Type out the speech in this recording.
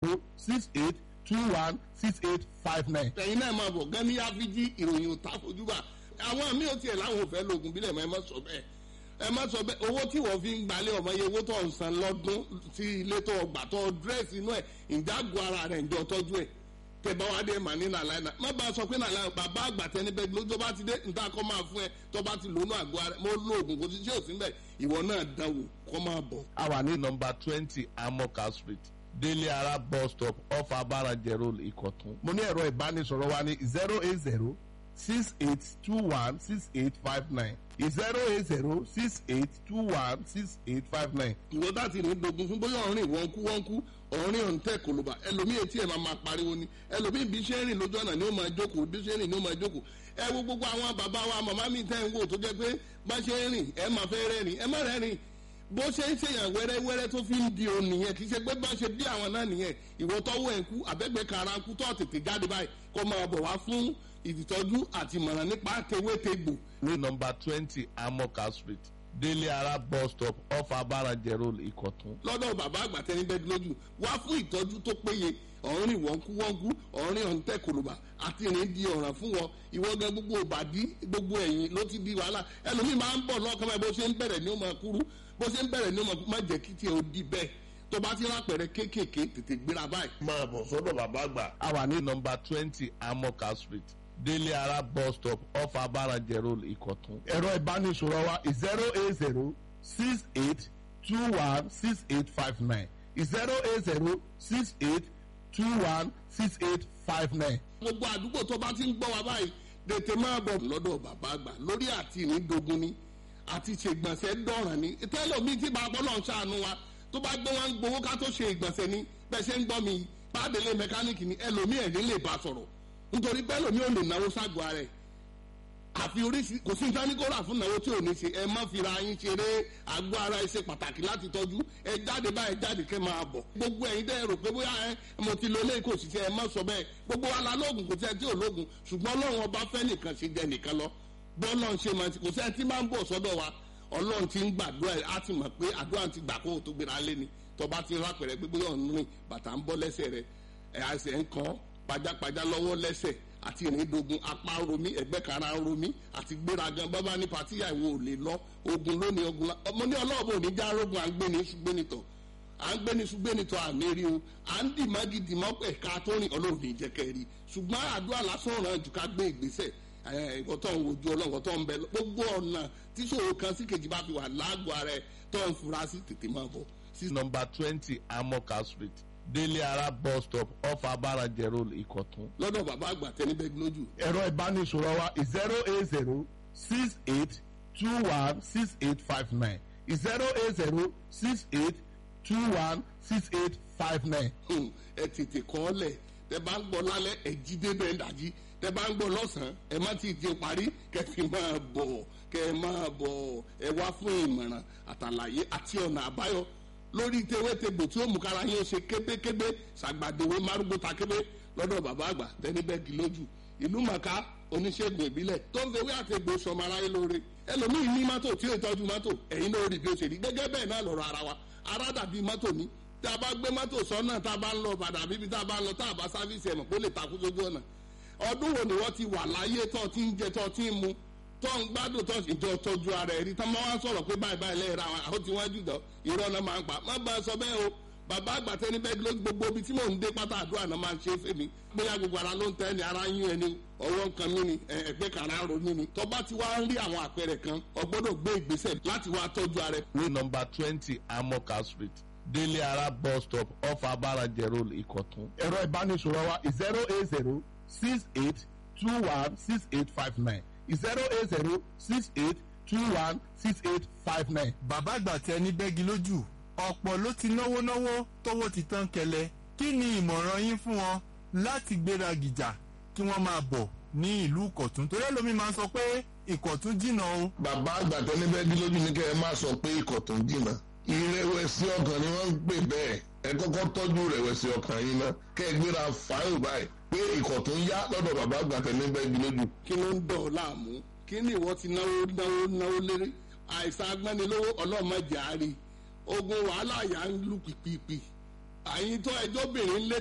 six eight two one six eight five nine. ẹ̀yin náà máa bọ̀ gán ní áfíjí ìròyìn òtá fojúbà àwọn míì ò tiẹ̀ láwọn ò fẹ́ lóògùn bílẹ̀ mọ́ ẹ má sọ bẹ́ẹ̀ ẹ má sọ bẹ́ẹ̀ owó tí wọ́n fi ń gbalẹ̀ ọmọ yẹ owó tó ń san lọ́dún sí ilé tó gbà tó dírẹ́sì inú ẹ̀ ìjágun ara rẹ̀ ǹjọ́ tọ́jú ẹ̀ tẹ̀bá wa dé mà ní nàlá ẹ̀ má bá a sọ pé nàlá bàbá àgbà tẹni bẹ́ẹ̀ lójó bá ti dé níta kọ́ máa fún ẹ tó bá ti lónú àgọ́ ara mo lóògùn kò sí ṣé òsín bẹ́ẹ̀ ìwọ náà dánwò kọ́ máa bọ̀. a wà ní nọmba twenty amoka street délé ara bus stop off abarajẹ road ìkọ̀tún. mo ní ẹ̀rọ ìbánisọ̀rọ̀ wa ní zero eight zero six eight two one six eight five nine zero eight zero six eight two one six eight five nine. ìwọ bá ti ní dogun fún bóyá ọ̀rìn wọ́n kú wọ́n kú ọ̀rìn ọ̀hún tẹ̀ kòlóbà ẹlòmíì etí ẹ̀ máa máa pariwo ni ẹlòmíì bí ṣe ń rìn lójú ọ̀nà ni ó máa jókòó bí ṣe ń rìn ni ó máa jókòó ẹ wo gbogbo àwọn bàbá wa màmá mi tẹ́ ń wò tó jẹ́ pé bá ṣe ń rìn ẹ máa fẹ́ rẹ́rìn ẹ má rẹ́rìn bó ṣe ń ṣèyàn wẹ́rẹ́wẹ́rẹ́ tó fi ń di òun nìyẹn kì í ṣe pé bá ṣe bí àwọn náà nìyẹn ìwọ tọ́wọ́ ẹ̀ ń kú àbẹ́gbẹ́ kara ń kú tó tètè jáde báyìí kó máa bọ̀ wá fún ìtọ́jú àti ìmọ̀ràn nípa tewétegbò ní nọmba twenty amoka street délé ara bus stop off abarajẹ road ìkọ̀tún. lọ́dọ̀ bàbá àgbà tẹni bẹ́ẹ̀ lójú wá fún ìtọ́jú tó péye ọ̀rìn wọ́nkúwọ́nkú ọ̀rìn ọ̀ǹtẹ̀ kòlùbà àti ìrìn di ọ̀ràn fún wọn ìwọ gan gbogbo òbàdí gbogbo ẹ̀yìn ló ti di wàhálà ẹlòmíì máa ń bọ̀ lọ́kàn báyìí bó ṣe ń bẹ̀rẹ̀ ní ó máa kúrú bó ṣe ń bẹ̀rẹ̀ ní ó máa jẹ́ kí tiẹ̀ ó di bẹ́ẹ̀ tó bá ti rápẹ̀rẹ̀ kéékèèké tètè gbéra báyìí. máa bọ̀ sọ́dọ̀ bàbá àgbà. a wà ní nọmba twenty amoka street délé ara bus stop off abarajẹ road ìkọ̀tún. ẹ̀rọ ìbánisọ̀rọ̀ wa zero eight zero six eight two one six eight five nine zero eight zero six eight two one six eight five nine. gbogbo àdúgbò tó bá ti ń gbọ́ wa báyìí tètè máa bọ̀ lọ́dọ̀ bàbá àgbà lórí àti ìnídogun ni àti ṣègbọ̀nsẹ̀ dọ̀ràn ni tẹ́lọ̀mí tí bàbá ọlọ́run ṣàánú wa tó bá gbé wọn gbowó ká tó ṣe ìgbọ̀nsẹ̀ ni bẹ́ẹ̀ ṣe ń gbọ́ mi pàdélé mẹkáníìkì ni ẹlòmí ẹ̀ ní lè bá sọ̀rọ̀ nítorí pé ẹlòmí ò lè náwó ságọ́ ara ẹ̀ àfi oríṣi kò sí nǹkan ní kó rà fún náwó tí ò ní ṣe ẹ má fira yín ṣeré àgọ́ ara ẹ ṣe pàtàkì láti tọ́jú ẹ jáde báyìí jáde kẹ́ máa bọ̀ gbogbo ẹ̀yin dẹ́ rò pé bóyá ẹ mo ti lo eléyìí kò sì ṣe ẹ má sọ bẹ́ẹ̀ gbogbo wa la lóògùn kò sí ẹ tí ò lóògùn ṣùgbọ́n ọlọ́run ọba fẹ́ nìkan ṣe jẹ nìkan lọ bọ́ọ̀lọ́run ṣe máa ti kò sí ẹ tí máa ń bọ̀ sọ́dọ̀ wa ọlọ́run ti ń gbàdúrà á ti mọ̀ pé àdúrà ti gbà kó o tó gbéra lé ni tọba ti rápẹ̀rẹ̀ pé bóyá ọ̀nù rìn bàtà ń bọ́ lẹ́sẹ̀ rẹ̀ ẹ̀ àṣẹ ń kàn pajápajá lọ́wọ́ lẹ́sẹ̀ àti ìrìndogun apá romi ẹgbẹ́ kara romi àti gbéragan bábá ní patíyà ìwò ò lè lọ ogun lónìí ogun la ọmọ ní ọlọ́ọ̀bù òní já rogun à ń gbé ní ṣùgbẹ́nitọ̀ à ń gbé ní ṣùgbẹ́nitọ̀ àmì rí o à ń dì má gidi mọ́ ẹ̀ka tó rìn ọlọ́run ní jẹ́kẹ́ rí ṣùgbọ́n àdúrà lásán ràn jù ká gbé ìgbésẹ̀ ìwọ tó ń wojú ọlọ́run tó ń bẹ gbogbo ọ̀nà tíṣòro kan sí kejì bá fi wà lágọ̀ọ́ ara ẹ̀ tó ń fura sí tètè máa bọ̀ sí nọmba twenty amoka street délé ara bus stop off abarajẹ road ìkọ̀tún. lọ́dọ̀ bàbá àgbà tẹni bẹ́ẹ̀ lójú. ẹ̀rọ ìbánisọ̀rọ̀ wa zero eight zero six eight two one six eight five nine zero eight zero six eight two one six eight five nine. ẹ tètè kọ́ ọ lẹ̀ tẹ bá ń gbọ́ lálẹ́ ẹ jí débẹ̀ ń dàjí tẹ bá ń gbọ́ lọ́sàn-án ẹ má ti di parí kẹ fi máa bọ̀ kẹ máa bọ̀ ẹ wá fún ìmọ̀ràn àtàlàyé àti ọ̀nà àbáyọ lórí tewétegbò tí ó mú kára yín ó ṣe kébékébé ṣàgbàdéwé márùgbó ta kébé lọ́dọ̀ bàbá àgbà tẹ́níbẹ́gì lójú ìlú màkà oníṣègùn ìbílẹ̀ tó ń fewé àtẹ̀gbò sọmọ aráyé lóore ẹlòmíì ní mọ́tò tí ó tọ́jú mọ́tò ẹ̀yin náà rí bí ó ṣe rí gẹ́gẹ́ bẹ́ẹ̀ náà lọ́rọ̀ ara wa ara dàbí mọ́tò ní tá a bá gbé mọ́tò sọ́nà tá a bá ń lọ padà bíbi tá a bá ń lọ tá a bá sáfíìsì ẹ̀mọ̀ kó lè takú sójú ọ̀nà ọdún wo ni wọ́n ti wà láyé tó ti ń jẹ tó ti ń mu tó ń gbádùn tó ìjọ tọ́jú ara ẹ̀rí tá máa wá sọ̀rọ̀ pé báyìí báyìí lẹ́yìn ra wọn àwọn tí wọ́n jù dán irọ́ náà máa ń pa má bá a sọ bẹ́ẹ̀ o bàbá àgbàtẹ́ ní bẹ́ẹ̀ ló gbogbo ibi tí mò ń dé pátá àdúrà náà máa ń ṣe fèmí bóyá gbogbo ara ló ń tẹ́ ni ara yín ẹni ọwọ́ nǹkan mí ni ẹgbẹ́ kàrá ro mí ni tọ́ba ti wá ń rí àwọn àpẹẹrẹ kan o gbọ́dọ̀ gbé ìgbésẹ̀ láti wá tọ́jú ara ẹ. ní nọmba twenty amoka street délé ara bus stop off abarajẹ road ìkọ̀tún. ẹ̀rọ ìbánisọ̀rọ̀ wa zero eight zero six eight two one six eight five nine zero eight zero six eight two one six eight five nine. bàbá àgbà tẹ ní bẹ́gi lójú ọ̀pọ̀ ló ti náwó náwó tówó ti tán kẹlẹ̀ kí ni ìmọ̀ràn yín fún wọn láti gbéra gìjà kí wọ́n máa bọ̀ ní ìlú ìkọ̀tún torí ẹlòmíín máa ń sọ pé ìkọ̀tún jìnnà o. bàbá àgbà tẹ ní bẹ́gi lójú ní kẹ́ ẹ má sọ pé ìkọ̀tún jìnnà ìrẹ̀wẹ̀sì ọkàn ni wọ́n ń pè bẹ́ẹ̀ ẹ kọ́kọ́ tọ́jú ìrẹ̀wẹ̀sì ọkàn yín ná kẹ́ ẹ gbéra fáìlì báyìí pé ìkọ̀tún yá lọ́dọ̀ bàbá àgbà tẹ ní bẹ́gi lójú. kí ló ń dọ̀ ọ́ láàmú kí ni ìwọ ti náwó náwó náwó léré àìsàn agbẹ́nilówó ọlọ́mọdé àárí ogun wàhálà yà ń lù pìpìpì àyìn tó ẹjọ́ bìnrin lé